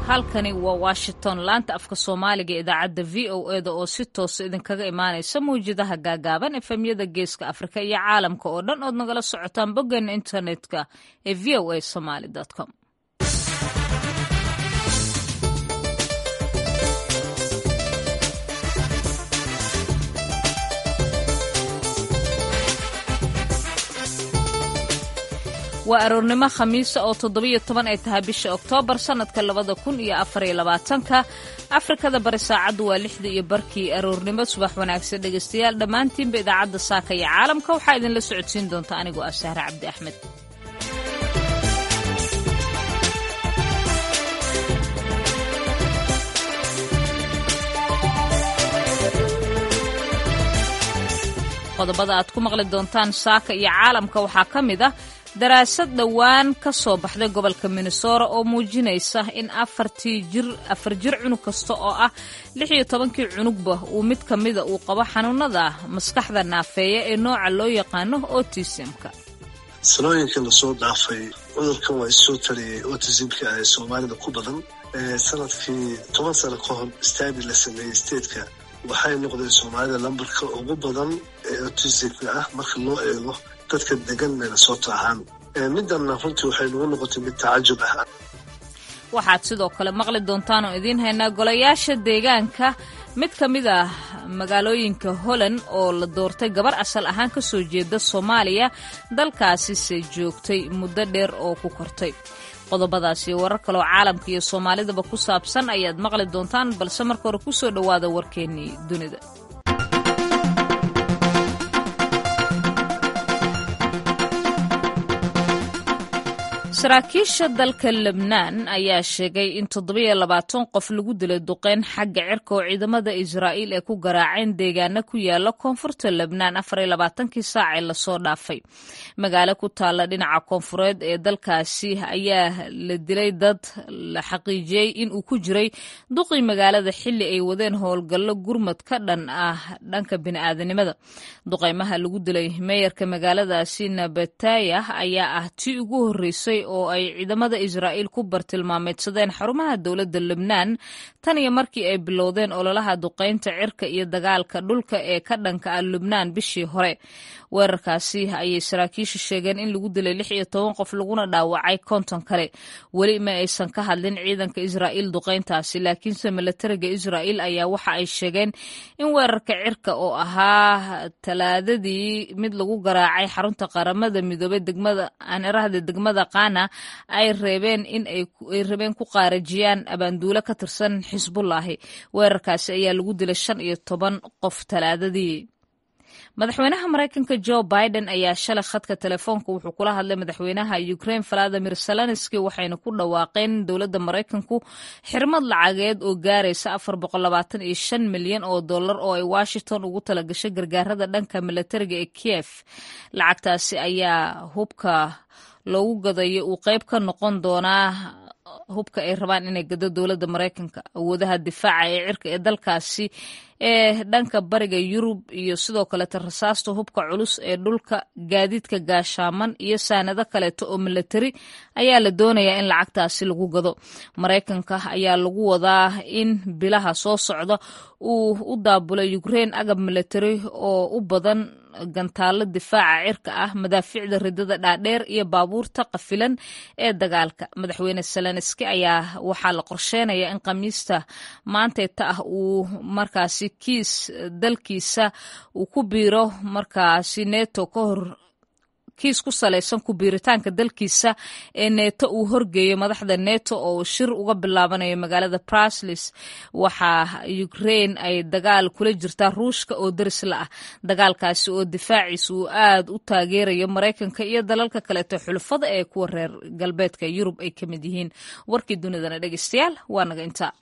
halkani waa washington laanta afka soomaaliga ee idaacadda v o eda oo si toosa idinkaga imaanaysa mawjadaha gaagaaban efemyada geeska afrika iyo caalamka oo dhan ood nagala socotaan boggeena internetka ee v o a somaly com waa aroornimo khamiisa oo toddobiyo toban ay tahay bisha oktoobar sannadka labada kun iyo afariyo labaatanka afrikada bari saacaddu waa lixda iyo barkii aroornimo subax wanaagsan dhegaystayaal dhammaantiinba idaacadda saaka iyo caalamka waxaa idinla socodsiin doonta anigoo ah sahre cabdi axmed qodobada aad ku maqli doontaan saaka iyo caalamka waxaa ka mid ah daraasad dhowaan ka soo baxday gobolka minnesora oo muujinaysa in afartii jir afar jir cunug kasta oo ah lix iyo tobankii cunugba uu mid ka mida uu qabo xanuunada maskaxda naafeeya ee nooca loo yaqaano otisimka sanooyinka lasoo dhaafay cudurkan waa issoo tariyey otisimka ee soomaalida ku badan sanadkii toban sano ka hor stadi la sameeyey statetka waxay noqdeen soomaalida lambarka ugu badan ee otisimka ah marka loo eego dadka degan minnesota ahaan midana runtii waxay nagu noqotay mid tacajub ah waxaad sidoo kale maqli doontaan oo idiin haynaa golayaasha deegaanka mid ka mid ah magaalooyinka holland oo la doortay gabar asal ahaan ka soo jeeda soomaaliya dalkaasise joogtay muddo dheer oo ku kortay qodobadaas iyo warar kaleoo caalamka iyo soomaalidaba ku saabsan ayaad maqli doontaan balse marka hore ku soo dhowaada warkeennii dunida saraakiisha dalka lebnaan ayaa sheegay in toddobiyo labaatan qof lagu dilay duqeyn xagga cirka oo ciidamada israa'iil ay ku garaaceen deegaana ku yaala koonfurta lebnaan afariyo labaatankii saac ee lasoo dhaafay magaalo ku taalla dhinaca koonfureed ee dalkaasi ayaa la dilay dad la xaqiijiyey in uu ku jiray duqii magaalada xilli ay wadeen howlgallo gurmad ka dhan ah dhanka bini'aadanimada duqeymaha lagu dilay meeyarka magaaladaasi nabatayah ayaa ah tii ugu horreysay oo ay ciidamada israa'iil ku bartilmaameedsadeen xarumaha dowladda lebnaan tan iyo markii ay bilowdeen ololaha duqaynta cirka iyo dagaalka dhulka ee ka dhanka ah lubnaan bishii hore weerarkaasi ayay saraakiishu sheegeen in lagu dilay lix iyo toban qof laguna dhaawacay konton kale weli ma aysan ka hadlin ciidanka israa'iil duqayntaasi laakiinse milatariga israa'iil ayaa waxa ay sheegeen in weerarka cirka oo ahaa talaadadii mid lagu garaacay xarunta qaramada midoobey degmada aanirahda degmada qaana ay reebeen in ay rabeen ku qaarajiyaan abaanduulo ka tirsan xisbullaahi weerarkaasi ayaa lagu dilay shan iyo toban qof talaadadii madaxweynaha maraykanka jo biden ayaa shalay khadka telefoonka wuxuu kula hadlay madaxweynaha ukraine valadimir zelenski waxayna ku dhawaaqeen dowladda maraykanku xirmad lacageed oo gaaraysa afar boqolabaatan iyo shan milyan oo dollar oo ay washington ugu talagashay gargaarada dhanka milatariga ee kiev lacagtaasi ayaa hubka loogu gadayo uu qayb ka noqon doonaa hubka ay rabaan inay gado dowladda maraykanka awoodaha difaaca ee cirka ee dalkaasi ee dhanka bariga yurub iyo sidoo kaleeta rasaasta hubka culus ee dhulka gaadiidka gaashaaman iyo saanado kaleeto oo milatari ayaa la doonayaa in lacagtaasi lagu gado maraykanka ayaa lagu wadaa in bilaha soo socda uu u daabulay ukraine agab milatari oo u badan gantaalo difaaca cirka ah madaafiicda ridada dhaadheer iyo baabuurta qafilan ee dagaalka madaxweyne zelenski ayaa waxaa la qorsheynayaa in khamiista maanteeta ah uu markaasi kiis dalkiisa uu ku biiro markaasi neto ka hor kiis ku salaysan ku biiritaanka dalkiisa ee neeto uu horgeeyo madaxda neto oo shir uga bilaabanayo magaalada bruslis waxaa ukraine ay dagaal kula jirtaa ruushka oo darisla ah dagaalkaasi oo difaaciisa uu aad u taageerayo maraykanka iyo dalalka kaleeto xulufada ee kuwa reer galbeedka yurub ay ka mid yihiin warkii dunidana dhegeystayaal waa naga intaa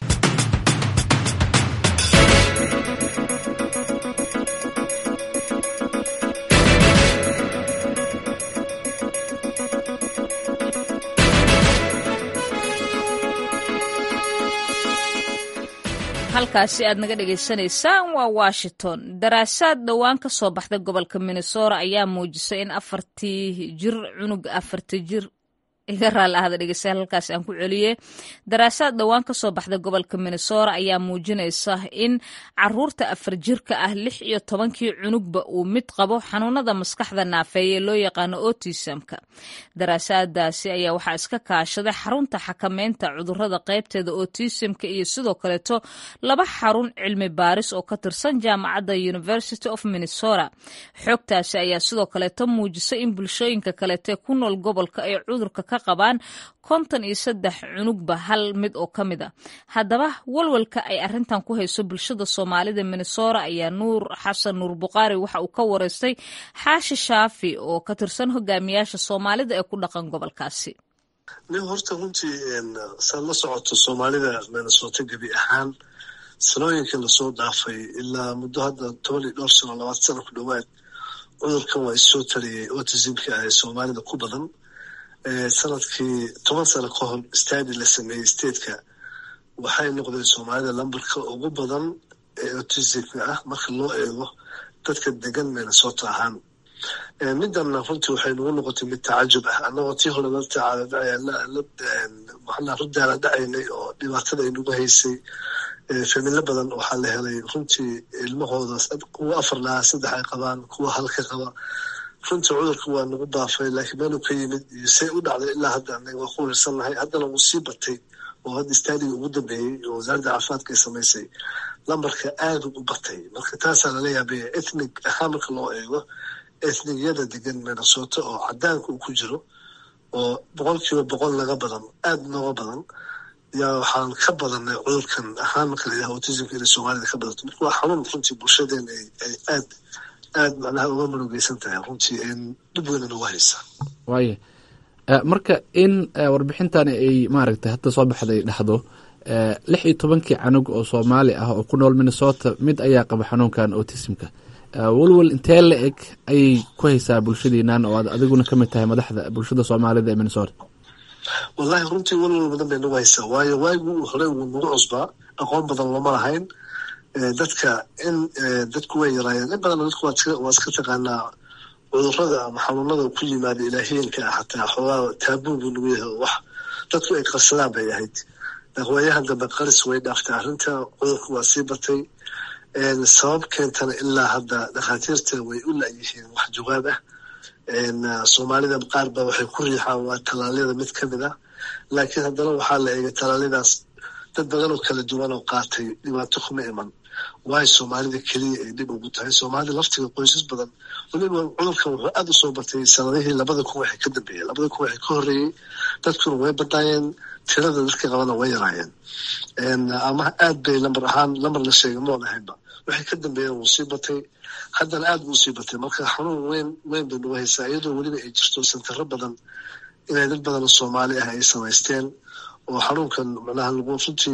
halkaasi aad naga dhagaysanaysaan waa washington daraasaad dhowaan ka soo baxday gobolka minnesota ayaa muujisay in afartii jir cunug afarti jir iga raali ahada dhegeystayaal halkaas aan ku celiyey daraasaad dhowaan ka soo baxda gobolka minnesota ayaa muujinaysa in caruurta afar jirka ah lix iyo tobankii cunugba uu mid qabo xanuunada maskaxda naafeeye loo yaqaano otisamka daraasaadaasi ayaa waxaa iska kaashaday xarunta xakameynta cudurada qaybteeda otisamka iyo sidoo kaleeto laba xarun cilmi baaris oo ka tirsan jaamacadda university of minnesota xogtaasi ayaa sidoo kaleeto muujisay in bulshooyinka kaleete ku nool gobolka ay cudurka ka qabaan konton iyo saddex cunugba hal mid oo ka mid a haddaba walwalka ay arrintan ku hayso bulshada soomaalida minnesota ayaa nuur xasan nuur buqaari waxa uu ka wareystay xaashi shaafi oo ka tirsan hogaamiyaasha soomaalida ee ku dhaqan gobolkaasi nin horta runtii saad la socoto soomaalida minnesota gebi ahaan sanooyinkii lasoo dhaafay ilaa muddo hadda toban iyo dhowr sano labaatan sano ku dhowaad cudurkan waa issoo tariyey otisimka ah ee soomaalida ku badan sanadkii toban sano ka hor stadi la sameeyey stateka waxay noqdeen soomaalida lambarka ugu badan ee otisimka ah marka loo eego dadka degan minnesota ahaan midanna runtii waxay nagu noqotay mid tacajub ah annagoo tii hore rudaala dhacaynay oo dhibaatada ay nagu haysay familo badan waxaa la helay runtii ilmahooda kuwa afar lahaa saddex ay qabaan kuwa halka qaba runtii cudurka waa nagu baafay laakiin meeluu ka yimid iyo say u dhacday ilaa hadda anaga waa ku wiirsannahay haddana wuu sii batay oo hadda staadiga ugu dambeeyey oo wasaaradda caafimaadka ay samaysay lambarka aada u batay marka taasaa lala yaabaya ethnig ahaan marka loo eego ethnigiyada degan minnesota oo cadaanka uu ku jiro oo boqolkiiba boqol naga badan aada nooga badan yaa waxaan ka badanay cudurkan ahaan marka la yidhaha autismka inay soomaalida ka badato marka waa xanuun runtii bulshadeena ay aad aad macnaha uga murugeysan tahay runtii dhib weynan uga haysaa waaya marka in warbixintani ay maaragtay hadda soo baxday dhahdo lix iyo tobankii canug oo soomaali ah oo ku nool minnesota mid ayaa qaba xanuunkan autismka walwal intee la eg ayay ku haysaa bulshadiinan oo aad adiguna ka mid tahay madaxda bulshada soomaalida ee minnesota wallahi runtii walwal badan bay nagu haysaa waayo waagii hore wuu nagu cusbaa aqoon badan looma lahayn dadka in dadku way yaraayeen in badan dadku waa iska taqaanaa cudurada ama xanuunada ku yimaada ilaahiyeenka ah xataa xoogaa taabuu buu nagu yahay wax dadku ay qarsadaan bay ahayd waayahan dambe qaris way dhaaftay arrinta cudurku waa sii batay sabab keentana ilaa hadda dhakhaatiirta way u la-yihiin wax jawaab ah soomaalida qaar ba waxay ku riixaan waa tallaalyada mid ka mid ah laakiin haddana waxaa la eegay tallaalladaas dad badan oo kala duwan oo qaatay dhibaato kuma iman waayo soomaalida keliya ay dhib ugu tahay soomaalida laftiga qoysas badan weliba cudurkan wuxuu aada u soo batay sanadihii labada kun waxay ka dambeeyeen labada kun waxay ka horreeyey dadkuna way badaayeen tirada dadka qabana way yaraayeen ama aad bay lambar ahaan lambar la sheegay moon ahaynba waxay ka dambeeyeen wuu sii batay haddana aad buu usii batay marka xanuun weyn weyn bay nagu haysaa iyadoo weliba ay jirto santaro badan inay dad badan oo soomaali ah ay samaysteen oo xanuunkan macnaha lagu runtii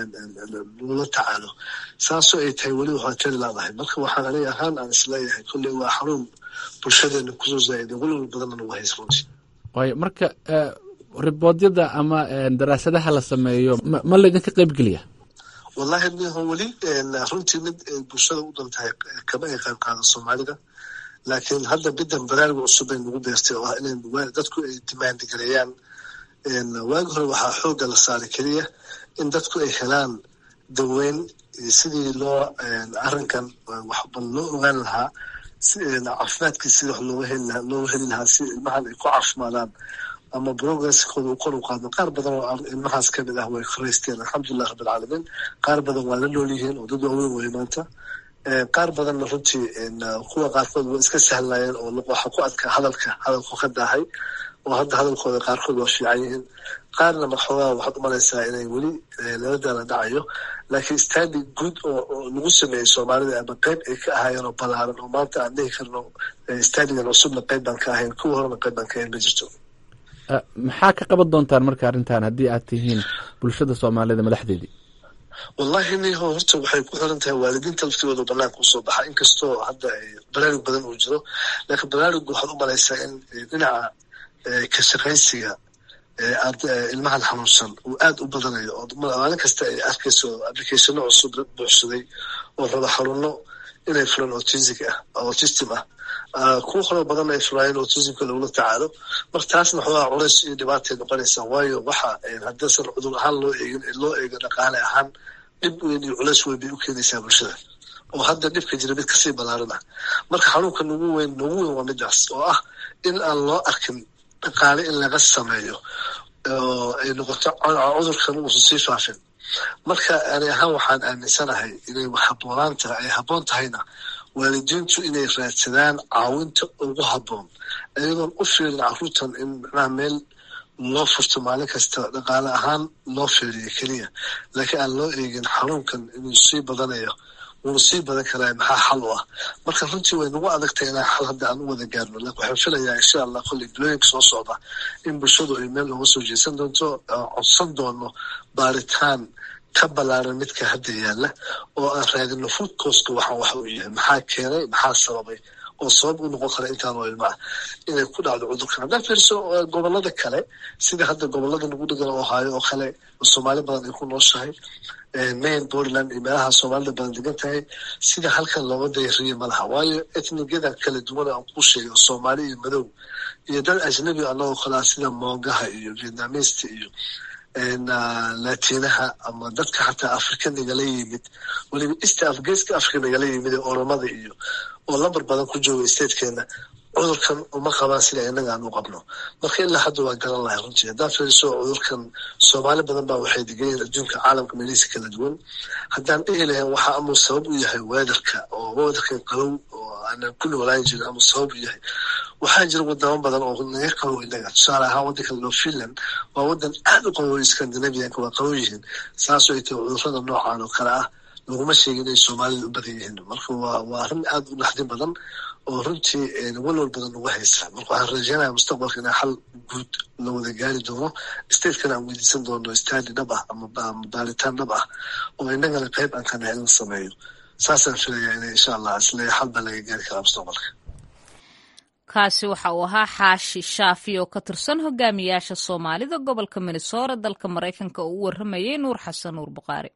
lagula tacaalo saasoo ay tahay weli waxaa tari laadahay marka waxaan aniga ahaan aan isleeyahay kolley waa xanuun bulshadeena kusoo zaa'iday welwal badanna nagu haysa runtii waayo marka riboodyada ama daraasadaha la sameeyo ma laydinka qaybgeliya wallahi niho weli runtii mid ay bulshada u dan tahay kama ay qayb qaado soomaalida laakiin hadda bidan baraaruga cusub ay nagu beertay oo ah in dadku ay dimaandi gareeyaan waagi hore waxaa xoogga la saaray keliya in dadku ay helaan daweyn sidii loo arrinkan waxba loo ogaan lahaa caafimaadkii sidii wax looga heli lahaa looga heli lahaa si ilmahan ay ku caafimaadaan ama progresskooda u kor u qaado qaar badan oo ilmahaas ka mid ah way faraysteen alxamdulilah rabbilcaalamiin qaar badan waa la nool yihiin oo dad waaweyn way maanta qaar badanna runtii kuwa qaarkood way iska sahlayeen oo waxa ku adkaa hadalka hadalku ka daahay oo hadda hadalkooda qaarkood waa fiican yihiin qaarna maxoogaa waxaad u malaysaa inay weli nabadaala dhacayo laakiin standi guud oo lagu sameeyey soomaalida ama qeyb ay ka ahaayeen oo balaaran oo maanta aan dhihi karno standigan cusubna qeyb baan ka ahayn kuwa horena qeyb baan ka ahayn ma jirto maxaa ka qaban doontaan marka arrintan haddii aad tihiin bulshada soomaalida madaxdeedii wallahi niho horta waxay ku xiran tahay waalidiinta laftigooda banaanka usoo baxa inkastoo hadda baraarug badan uu jiro laakiin baraarugga waxaad u malaysaa in dhinaca ka shaqaysiga ilmahan xanuunsan uu aada u badanayo oo maalin kasta ay arkayso applicationo cusub buuxsaday oo raba xanuuno inay fulaan autistic ah autistim ah kuwa kaloo badan ay fulaayeen autismka lagula tacaalo marka taasna waxoogaa culays iyo dhibaatay noqonaysaa waayo waxa haddaysan cudur ahaan loo eegin loo eego dhaqaale ahaan dhib weyn iyo culays weyn bay u keenaysaa bulshada oo hadda dhibka jira mid kasii balaaran ah marka xanuunka nagu weyn nagu weyn waa midaas oo ah in aan loo arkin dhaqaale in laga sameeyo oo ay noqoto cudurkan uusan sii faafin marka ani ahaan waxaan aaminsanahay inay haboonaan tahay ay habboon tahayna waalidiintu inay raadsadaan caawinta ugu habboon iyadoon u fiirin caruurtan in macnaha meel loo furto maalin kasta dhaqaale ahaan loo fiiriyo keliya laakiin aan loo eegin xanuunkan inuu sii badanayo wuuna sii badan karaa maxaa xal u ah marka runtii way nagu adagtahay inaan xal hadda aan u wada gaarno lakin waxaan filayaa insha allah kolley bilooyinka soo socda in bulshadu ay meel uga soo jeesan doonto codsan doono baaritaan ka balaaran midka hadda yaalla oo aan raadino food coska waxaan waxa uu yahay maxaa keenay maxaa sababay oo sabab u noqon kara intaan oo ilma ah inay ku dhacdo cudurkan haddaan fiiriso gobolada kale sida hadda gobolada nagu dhegan ohaayo oo kale soomaali badan ay ku nooshahay main portland iyo meelaha soomaalida badan degan tahay sida halkan looga dayariye ma laha waayo etnigada kala duwan aan kuu sheegay oo soomaali iyo madow iyo dad ajnabi anagoo kalea sida moongaha iyo vietnamista iyo latinaha ama dadka xataa afrika nagala yimid weliba east geeska africa nagala yimid ee oromada iyo oo lambar badan ku jooga statekeena cudurkan uma qabaan sida inaga aan u qabno marka ilaa hadda waa garan lahay runtii haddaan fiiriso cudurkan soomaali badan baa waxay degayiin adduunka caalamka meelihiisa kala duwan haddaan dhihi lahayn waxa amuu sabab u yahay weatherka oo weatherkan qabow oo aanan ku noolaan jirin amuu sabab u yahay waxaa jira wadamo badan oo naga qabow inaga tusaale ahaan waddanka loo finland waa waddan aad u qabow scandinavianka waa qabow yihiin saasoo ay tahay cudurrada noocan oo kale ah laguma sheegin inay soomaalida u badan yihiin marka waa waa arrin aad u naxdin badan oo runtii walwal badan ugu haysa marka waxaan rajeynaya mustaqbalka inaa xal guud la wada gaari doono statekana aan weydiisan doono stadi dhab ah ama baaritaan dhab ah oo inagana qayb aan ka nahay in la sameeyo saasaan filayaa ina insha allah isle xal baa laga gaari karaa mustaqbalka kaasi waxa uu ahaa xaashi shaafi oo ka tirsan hogaamiyaasha soomaalida gobolka minnesota dalka maraykanka oo u waramayay nuur xasan nuur buqaari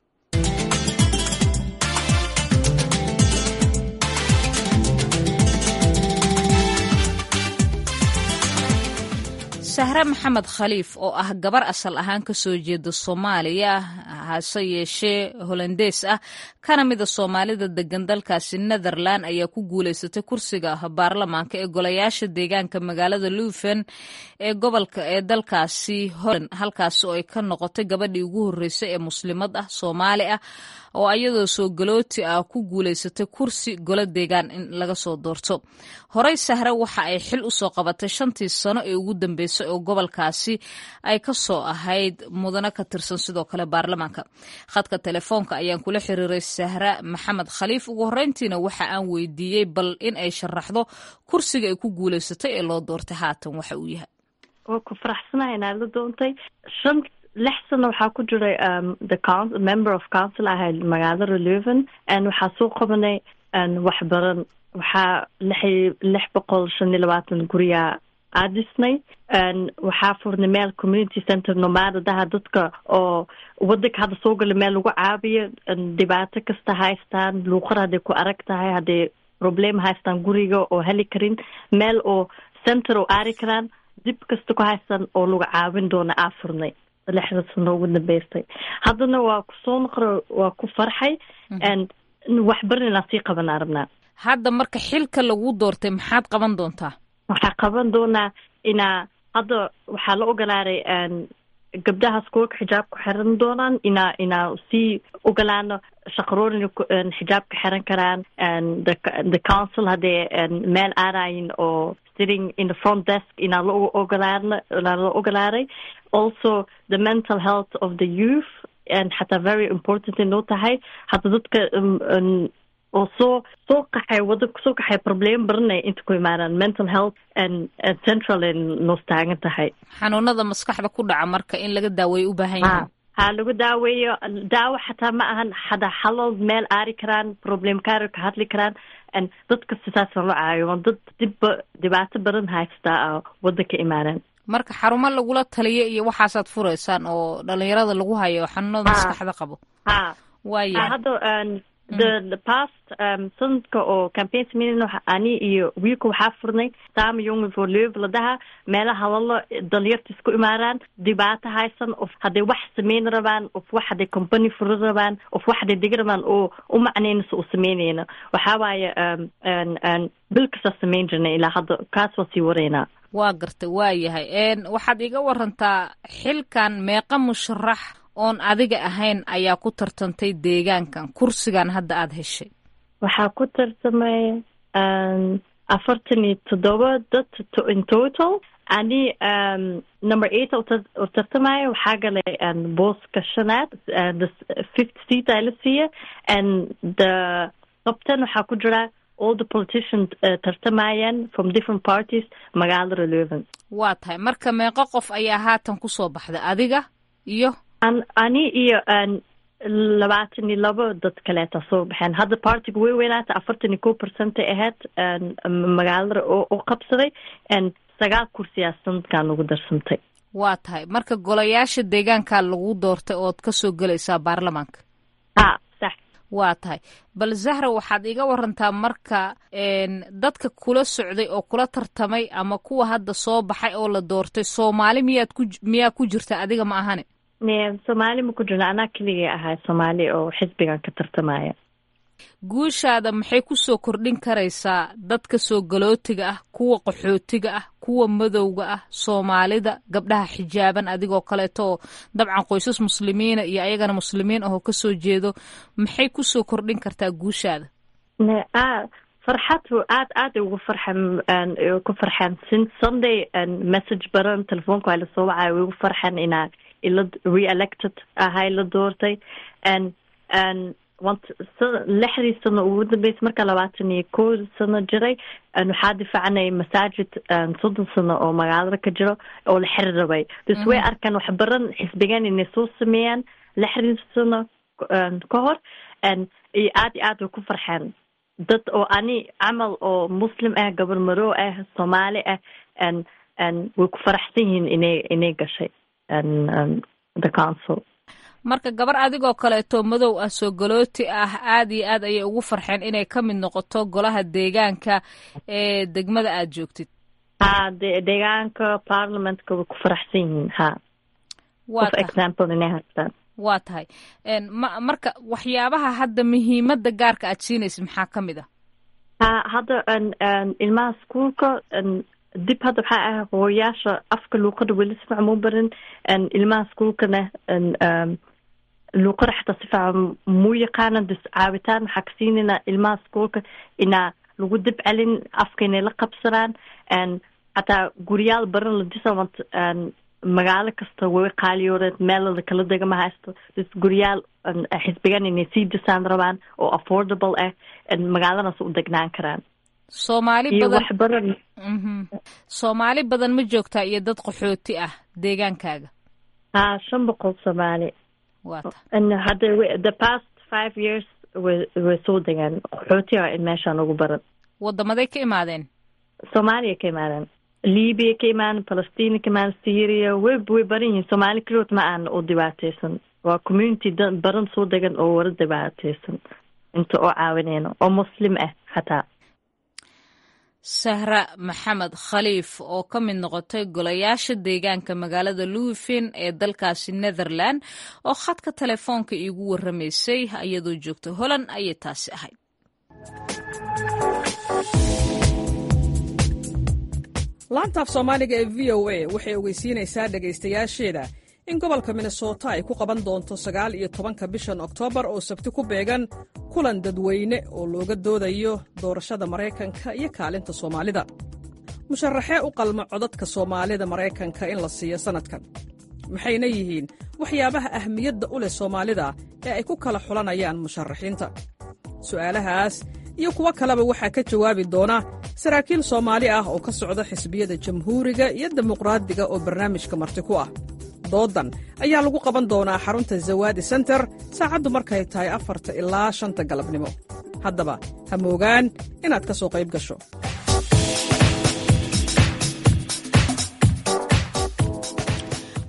sahre maxamed khaliif oo ah gabar asal ahaan ka soo jeeda soomaaliya hase yeeshee holandees ah kana mida soomaalida degan dalkaasi netherland ayaa ku guuleysatay kursiga baarlamaanka ee golayaasha deegaanka magaalada luven ee gobolka ee dalkaasi holand halkaasi oo ay ka noqotay gabadhii ugu horreysay ee muslimad ah soomaali ah oo ayadoo soo galooti ah ku guuleysatay kursi golo deegaan in laga soo doorto horey sahre waxa ay xil u soo qabatay shantii sano ee ugu dambeysay oo gobolkaasi ay ka soo ahayd mudano ka tirsan sidoo kale baarlamaanka khadka telefoonka ayaan kula xiriiray sahra maxamed khaliif ugu horreyntiina waxa aan weydiiyey bal in ay sharaxdo kursiga ay ku guuleysatay ee loo doortay haatan waxa uu yahay waa ku faraxsanahay inaad la doontay shan lix sano waxaa ku jiray the coun member of council ahayd magaalada leuven n waxaa soo qabanay waxbaran waxaa lix lix boqol shan iyo labaatan guriyaa aadisnay waxaa furnay meel community center nomaadadaha dadka oo wadanka hadda soo gala meel lagu caabiyo dhibaato kasta haystaan luuqad hadday ku arag tahay hadday problem haystaan guriga oo heli karin meel oo center oo aari karaan dib kasta ku haystaan oo lagu caawin doona aa furnay lixda sano ugu dambeystay haddana waa kusoo noqra waa ku farxay waxbarin inaan sii qabanaa rabnaa hadda marka xilka lagu doortay maxaad qaban doontaa waxaa qaban doonaa inaa hadda waxaa la ogolaaday gabdhaha skoolka xijaabka xiran doonaan inaa inaa sii ogolaano shaqaroorin xijaabka xiran karaan the council haddee meel aadayin oo sitting in the front desk inaa la ogolaana la ogolaaday also the mental health of the youth and xataa very important inoo tahay hadda dadka oo soo soo qaxay wadanka soo qaxay problem baranay inta ku imaadaan mental health and central ay noos taagan tahay xanuunada maskaxda ku dhaca marka in laga daaweeyo u baahan yahay ha lagu daaweeyo daawo xataa ma ahan hada xalood meel aari karaan problem kaari ka hadli karaan dadka sidaasa loo caayo dad dibba dhibaato badan haystaa wadanka imaadaan marka xarumo lagula taliyo iyo waxaasaad fureysaan oo dhalinyarada lagu hayo xanuunada maskaxda qabo ha waaya hadda the the past um, sanadka oo campaign sameynayna waxa ani iyo wiilka waxaa furnay saama young for live la dhaha meelaha hadallo dhalinyarta isku imaaraan dhibaato haysan of hadday wax sameyn rabaan of wax hadday company furi rabaan of wax hadday degi rabaan oo u macnaynaysa u sameynayna waxaa waaye um, an an bil kasta sameyn jirnay ilaa hadda kaas waa sii waraynaa waa gartay waa yahay waxaad iga warantaa xilkan meeqa musharax oon adiga ahayn ayaa ku tartantay deegaankan kursigan hadda aada heshay waxaa ku tartamay afartan iyo toddoba dad in total ani um, number eight u tartamaya waxaa galay booska shanaad the fifth seat aa la siiya and the qabtan waxaa ku jira all the politicians uh, tartamayaan from different parties magaalada leuven waa tahay marka meeqo qof ayaa haatan kusoo baxday adiga iyo an ani iyo labaatan iyo labo dad kaleeta soo baxeen hadda partiga way weynaata afartan iyo ko percentay ahayd magaalada u qabsaday sagaal kursiyaa sanadkan ugu darsantay waa tahay marka golayaasha deegaankaa lagu doortay ood kasoo gelaysaa baarlamaanka ha sax waa tahay bal zahra waxaad iga warantaa marka dadka kula socday oo kula tartamay ama kuwa hadda soo baxay oo la doortay soomaali miyaad ku miyaa ku jirta adiga ma ahane soomaali ma ku jirna anaa keligay ahay soomaali oo xisbigan ka tartamaya guushaada maxay kusoo kordhin karaysaa dadka soo galootiga ah kuwa qaxootiga ah kuwa madowga ah soomaalida gabdhaha xijaaban adigoo kaleeto oo dabcan qoysas muslimiina iyo ayagana muslimiin ahoo kasoo jeedo maxay kusoo kordhin kartaa guushaada farxad aad aad ugu farxan ku farxan since sunday message baran telefoonka waa lasoo wacay way ugu farxan inaa ila re-elected ahay la doortay and and lixdii sano ugu dambeysay marka labaatan iyo ko sano jiray waxaa difaacnay masaajid soddon sano oo magaalada ka jiro oo la xiri rabay dus way arkaan wax baran xisbigan inay soo sameeyaan lixdii sano ka hor iyo aad iyo aad way ku farxeen dad oo ani camal oo muslim ah gabar maroo ah soomaali ah way ku faraxsan yihiin inay inay gashay the council marka gabar adigoo kaleeto madow ah soo galooti ah aad iyo aad ayay ugu farxeen inay ka mid noqoto golaha deegaanka ee degmada aad joogtid ha de deegaanka parliamentka way ku faraxsan yihiin ha of example inay haystaan waa tahay ma marka waxyaabaha hadda muhiimadda gaarka aad siinaysid maxaa ka mid ah ha hadda ilmaha iskuolka dib hadda waxaa ah hooyaasha afka luuqada weli si fiican muu barin ilmaha iskuolkana luuqada xataa si fiican muu yaqaanan dus caawitaan waxaa ka siinaynaa ilmaha iskuolka inaa lagu dib celin afka inay la qabsanaan xataa guryaal baran la disawant magaalo kasta way qaaliyooreed meelada kala dega ma haysto dus guryaal xisbigan inay sii disaan rabaan oo affordable ah magaaladaas u degnaan karaan soomaali badan soomaali badan ma joogtaa iyo dad qaxooti ah deegaankaaga ha shan boqol soomaali hadda the past five years way way soo degaan qaxooti a meeshaan ugu baran wadamaday ka imaadeen soomaaliya ka imaadeen libiya ka imaadeen palestina ka imaadeen syria way way baran yihiin soomaali keligood ma aan u dhibaateysan waa community baran soo degan oo wara dhibaateysan inta oo caawineyno oo muslim ah xataa sahra maxamed khaliif oo ka mid noqotay golayaasha deegaanka magaalada louisvin ee dalkaasi netherland oo khadka telefoonka iigu warramaysay iyadoo joogta holland ayay taasi ahayd laantaaf soomaaliga ee v o a waxay ogeysiinaysaa dhegaystayaasheeda in gobolka minnesota ay ku qaban doonto sagaal iyo tobanka bishan oktoobar oo sabti ku beegan kulan dadweyne oo looga doodayo doorashada maraykanka iyo kaalinta soomaalida musharaxee u qalma codadka soomaalida maraykanka in la siiyo sannadkan maxayna yihiin waxyaabaha ahmiyadda u leh soomaalida ee ay ku kala xulanayaan musharaxiinta su'aalahaas iyo kuwo kaleba waxaa ka jawaabi doona saraakiil soomaali ah oo ka socda xisbiyada jamhuuriga iyo dimuqraadiga oo barnaamijka marti ku ah doodan ayaa lagu qaban doonaa xarunta zawaadi senter saacaddu markay tahay afarta ilaa shanta galabnimo haddaba ha moogaan inaad ka soo qayb gasho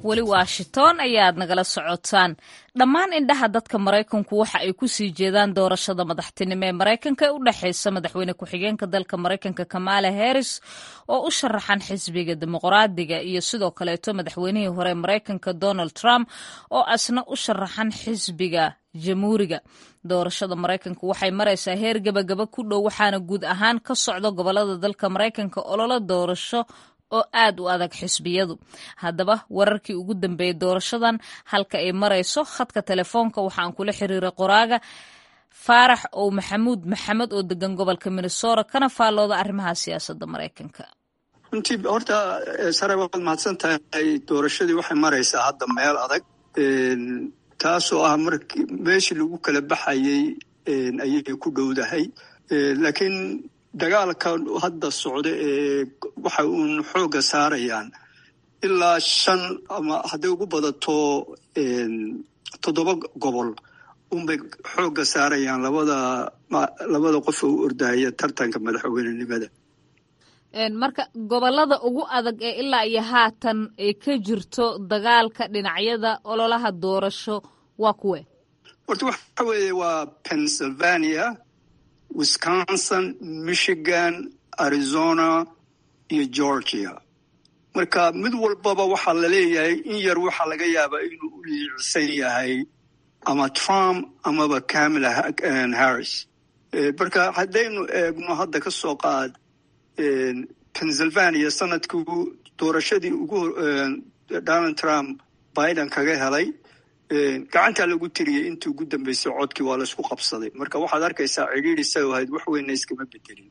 weli washington ayaad nagala socotaan dhammaan indhaha dadka maraykanku waxa ay ku sii jeedaan doorashada madaxtinimo ee maraykanka ee u dhexeysa madaxweyne ku-xigeenka dalka maraykanka kamala harris oo u sharaxan xisbiga dimuqraadiga iyo sidoo kaleeto madaxweynihii hore maraykanka donald trump oo asna u sharaxan xisbiga jamhuuriga doorashada maraykanka waxay maraysaa heer gebagaba ku dhow waxaana guud ahaan ka socda gobolada dalka maraykanka ololo doorasho oo aad u adag xisbiyadu haddaba wararkii ugu dambeeyey doorashadan halka ay marayso khadka telefoonka waxaan kula xiriiray qoraaga faarax ow maxamuud maxamed oo degan gobolka minnesota kana faallooda arrimaha siyaasadda maraykanka runtii horta sare waad mahadsan tahay doorashadii waxay maraysaa hadda meel adag taasoo ah markii meeshii lagu kala baxayey ayay ku dhowdahay laakiin dagaalka hadda socda ee waxa uun xoogga saarayaan ilaa shan ama hadday ugu badato toddoba gobol unbay xoogga saarayaan labada labada qof oo u ordahaya tartanka madaxweynenimada marka gobolada ugu adag ee ilaa iyo haatan ay ka jirto dagaalka dhinacyada ololaha doorasho waa kuwe horta waxa weeye waa pennsylvania wisconsin michigan arizona iyo georgia marka mid walbaba waxaa la leeyahay in yar waxaa laga yaabaa inuu u liicsan yahay ama trump amaba camala harris marka haddaynu eegno hadda ka soo qaad pennsylvania sanadkii doorashadii ugu donald trump biden kaga helay gacantaa lagu tiriyey intii ugu dambeysay codkii waa laisku qabsaday marka waxaad arkaysaa cidhiiri say ahayd wax weynna iskama bedelin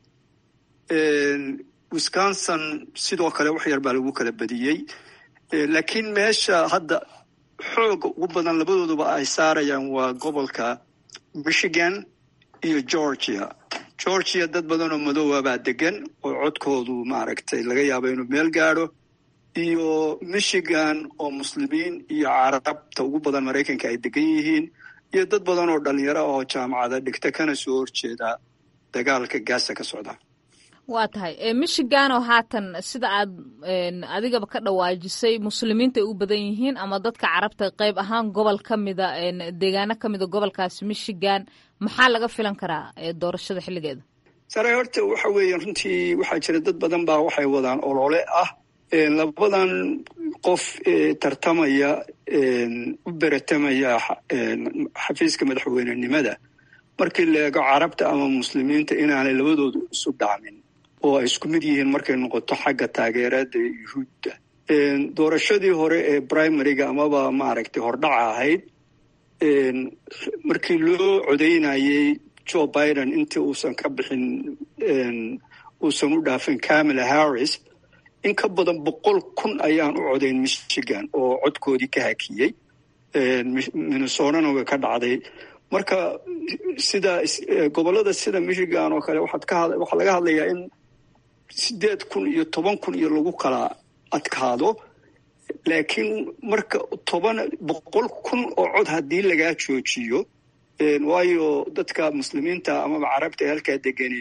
wisconsin sidoo kale wax yar baa lagu kala badiyey laakiin meesha hadda xooga ugu badan labadooduba ay saarayaan waa gobolka michigan iyo georgia georgia dad badan oo madoowa baa degan oo codkoodu maaragtay laga yaabo inuu meel gaadho iyo michigan oo muslimiin iyo carabta ugu badan maraykanka ay degan yihiin iyo dad badan oo dhalinyaro oo jaamacada dhigta kana soo horjeeda dagaalka gaasa ka socda waa tahay michigan oo haatan sida aad adigaba ka dhawaajisay muslimiinta ay u badan yihiin ama dadka carabta qayb ahaan gobol ka mida deegaano ka mida gobolkaasi michigan maxaa laga filan karaa doorashada xilligeeda sare horta waxa weeye runtii waxaa jira dad badan baa waxay wadaan olole ah labadan qof tartamaya u beratamaya xafiiska madaxweynenimada markii la eego carabta ama muslimiinta inaanay labadoodu isu dhacmin oo ay isku mid yihiin markay noqoto xagga taageerada yuhuudda doorashadii hore ee primaryga amaba maaragtay hordhaca ahayd markii loo codaynayey joe biden intii uusan ka bixin uusan u dhaafin camala harris in ka badan boqol kun ayaan u codayn michigan oo codkoodii ka hakiyey minnesotana way ka dhacday marka sida gobolada sida michigan oo kale waxaa laga hadlayaa in sideed kun iyo toban kun iyo lagu kala adkaado laakiin marka toban boqol kun oo cod haddii lagaa joojiyo waayo dadka muslimiinta amaba carabta ee halkaa degani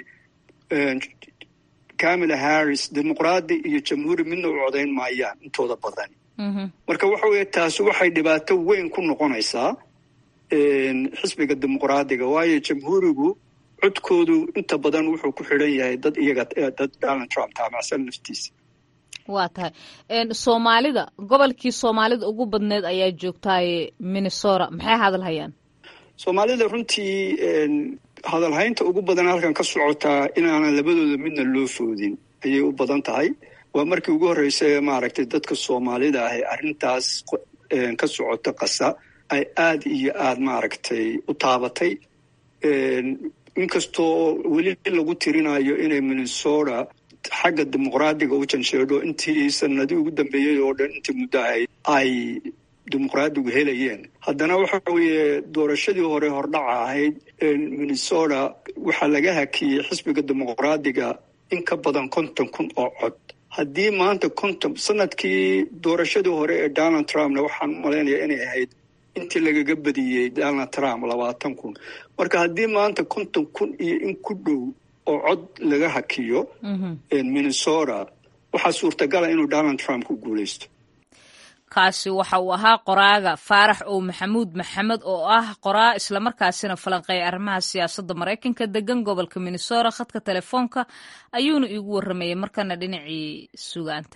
camala harris dimuqraadi iyo jamhuuri midna u codayn maayaan intooda badan marka waxa weeye taasi waxay dhibaato weyn ku noqonaysaa xisbiga dimuqraadiga waayo jamhuurigu codkoodu inta badan wuxuu ku xidhan yahay dad iyaga dad donald trump taamacsan naftiisa waa tahay soomaalida gobolkii soomaalida ugu badneed ayaa joogtaaye minnesota maxay hadal hayaan soomaalida runtii hadalhaynta ugu badan halkan ka socotaa inaanan labadooda midna loo foodin ayay u badan tahay waa markii ugu horreysay maaragtay dadka soomaalida ah ee arrintaas ka socota qasa ay aad iyo aad maaragtay u taabatay inkastoo weli lagu tirinayo inay minnesota xagga dimuqraadiga u jansheedho intii sanadii ugu dambeeyey oo dhan intii muddo ahayd ay dimuqraadigu helayeen haddana waxa weeye doorashadii hore hordhaca ahayd minnesota waxaa laga hakiyey xisbiga dimuqraadiga in ka badan konton kun oo cod haddii maanta konton sanadkii doorashadii hore ee donald trumpna waxaan u malaynayaa inay ahayd intii lagaga badiyey donald trump labaatan kun marka haddii maanta konton kun iyo in ku dhow oo cod laga hakiyo minnesota waxaa suurtagala inuu donald trump ku guuleysto kaasi waxa uu ahaa qoraaga faarax ow maxamuud maxamed oo ah qoraa islamarkaasina falanqeeya arrimaha siyaasadda maraykanka degan gobolka minnesota khadka telefoonka ayuuna iigu warramayay markana dhinacii sugaanta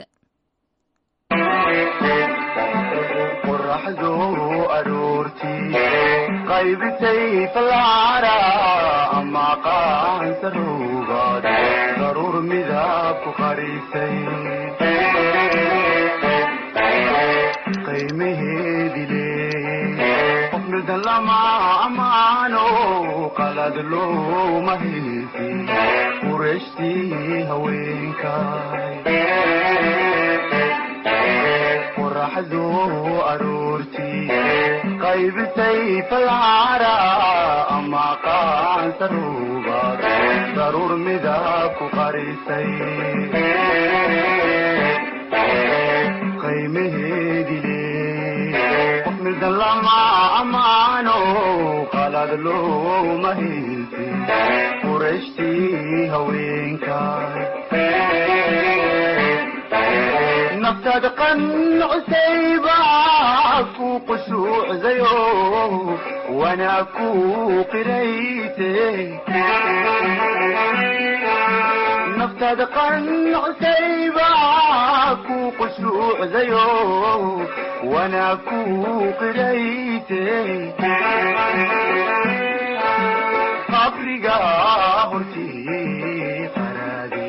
qoraxdu aroortii qaybisay falcara ama qaansaruugaad daruur midab ku qarisay qiimaheedile qof midan lama amaano qalad looma haysi qurashtii haweenkay qoraxdu aroortii qaybisay falcara ama qaansaruugaad daruur midab ku qarisay qiimaheedile qof midan lama amaano qalad looma haysi qurashtii haweenkay naftaad qancusayba ku qushuucdayo wanaa ku qirayte naftaad qancusayba ku qushuucdayo wanaa ku qirayte qabriga hortii qaraade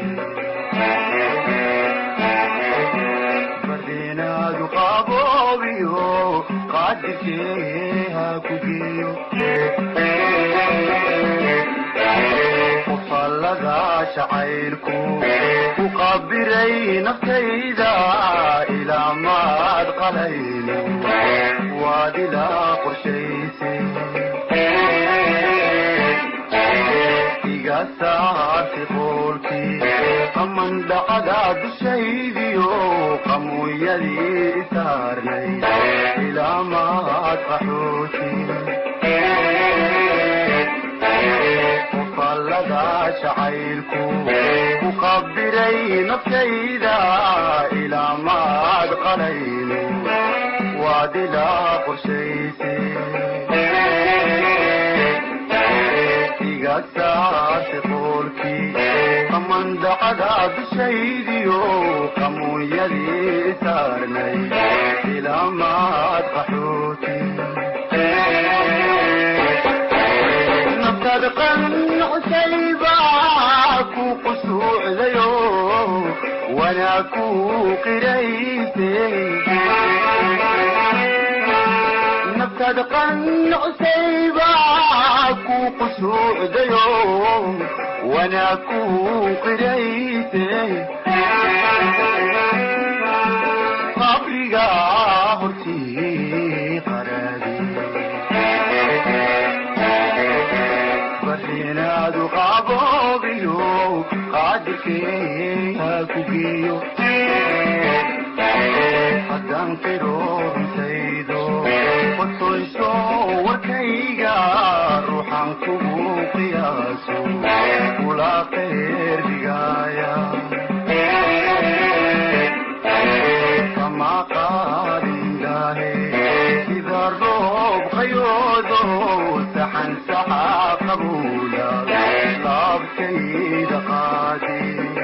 bardenaadu qaboobiyo qaadirkee ha ku geeyo qufallada jacaylku ku qabiray naftayda ilaa maad qalayno waad ilaa qorshaysay iga saarti qoolkii qaman dhacda dushaydiyo qamuuyadii isaarnay ilaa maad qaxooti qufallada jacaylku ku qabiray naftayda ilaa maad qalayno waad ilaa qorshaysay iga saarti qoolkii qaman dhacda dushaydiyo qamuunyadii isaarnay ilaa maad qaxooti naftaad qancusayba ku qusuucdayo wanaa ku qirayse naftaad qancusayba ku qusuucdayo wanaa ku qirayse qabriga hortii qaraadi barinaadu qaboobiyo qaadirkee ha ku geeyo haddaan qiro runtaydo qotoyso warkayga ruuxan kugu qiyaaso kula qeyr dhigaaya kama qaadindaahe sida roob qayoodo saxan saxa qabuula laabtayda qaadi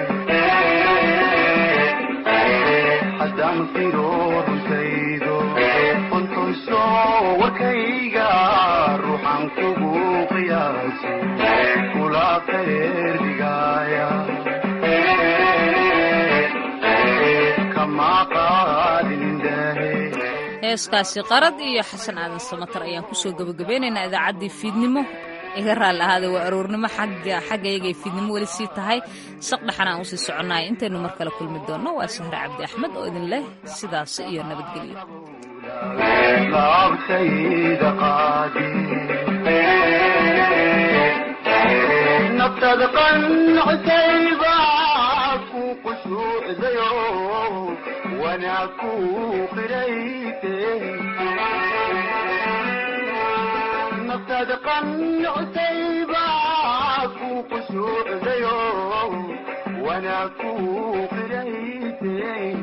haddaan qiro runtaydo qontoyso warkayga ruuxan kugu qiyaaso kula qeyr dhigaaya kama qaadindaahe heeskaasi qarad iyo xasan aadan samatar ayaan kusoo gebagabeynaynaa idaacaddii fiidnimo iga raalli ahaada waa aroornimo xagga xaggayagay fiidnimo weli sii tahay saqdhaxan aan usii soconnahay intaynu mar kale kulmi doonno waa sahre cabdi axmed oo idin leh sidaas iyo nabadgelyo laabtayda qaadi naftaad qancusayba ku qushuucdayo wanaa ku qirayte naftaad qancusayba ku qushuucdayo wanaa ku qirayte